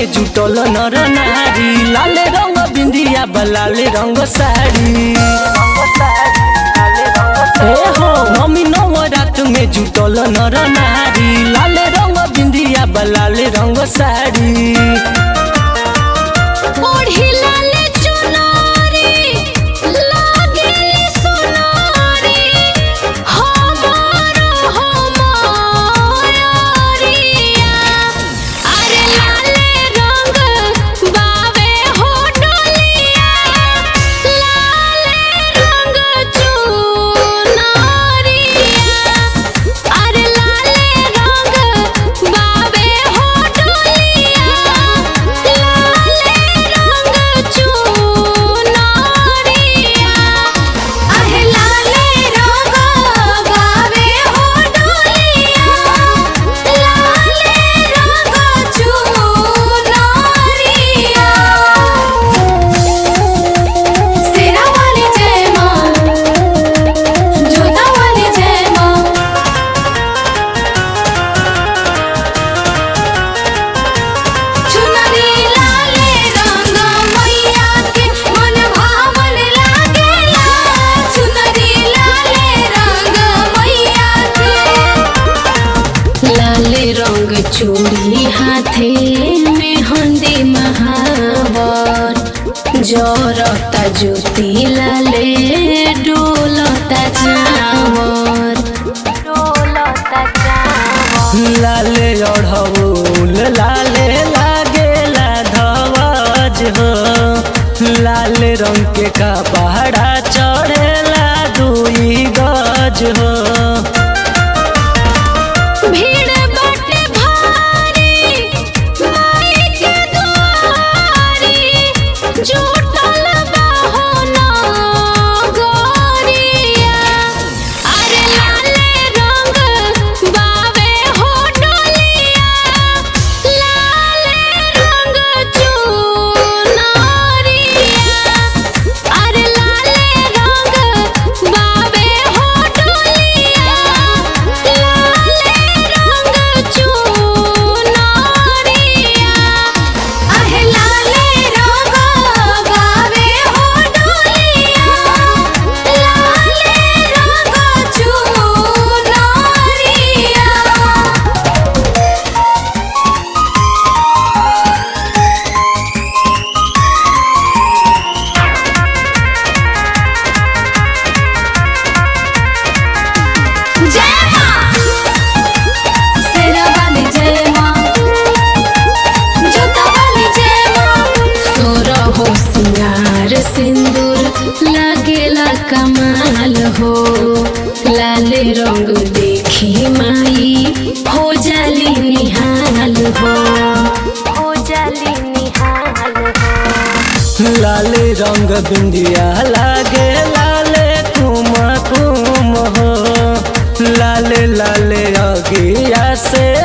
में जुटल नर नारी लाल रंग बिंदिया बलाल रंग साड़ी ए हो मम्मी नवरात में जुटल नर नारी लाल रंग बिंदिया बलाल रंग साड़ी ओढ़ी लाल चुनरी लागेली सोनारी हमारो हमारिया अरे लाले रंग बावे हो डोलिया लाले रंग चुनरिया अरे लाले रंग बावे हो डोलिया लाले रंग चुनरिया अहे लाले रंग बावे हो डोलिया लाले रंग चुनरिया सेरा वाली जय मां जोता वाली जय मां चुनरी लाले रंग मैया के मन भावन लागेला चुनरी लाले रंग मैया के लाले रंग चूड़ी हाथे में हंदी महावर जरता ज्योति लाले डोलता चावर डोलता चावर लाले अढ़ौल लाले लागेला धवज हो लाल रंग के कपड़ा चढ़ेला दुई गज हो भीड़ बाटे भारी माई के दुआरी जुटल बाहो नगरिया अरे लाले रंग बावे हो डोलिया लाले रंग चुनरिया अरे लाले रंग बावे हो डोलिया लाले रंग चुनरिया अहे लाले रंग बावे हो डोलिया लाले रंग चुनरिया जय मां सेरा वाली जय मां जोता वाली जय मां सोरा हो सिंगार सिंदूर लागेला कमाल हो लाल रंग देखी माई हो जाली निहाल हो हो जाली निहाल हो लाल रंग बिंदिया लागे लाले कुम कुम हो लाल लाल अगिया से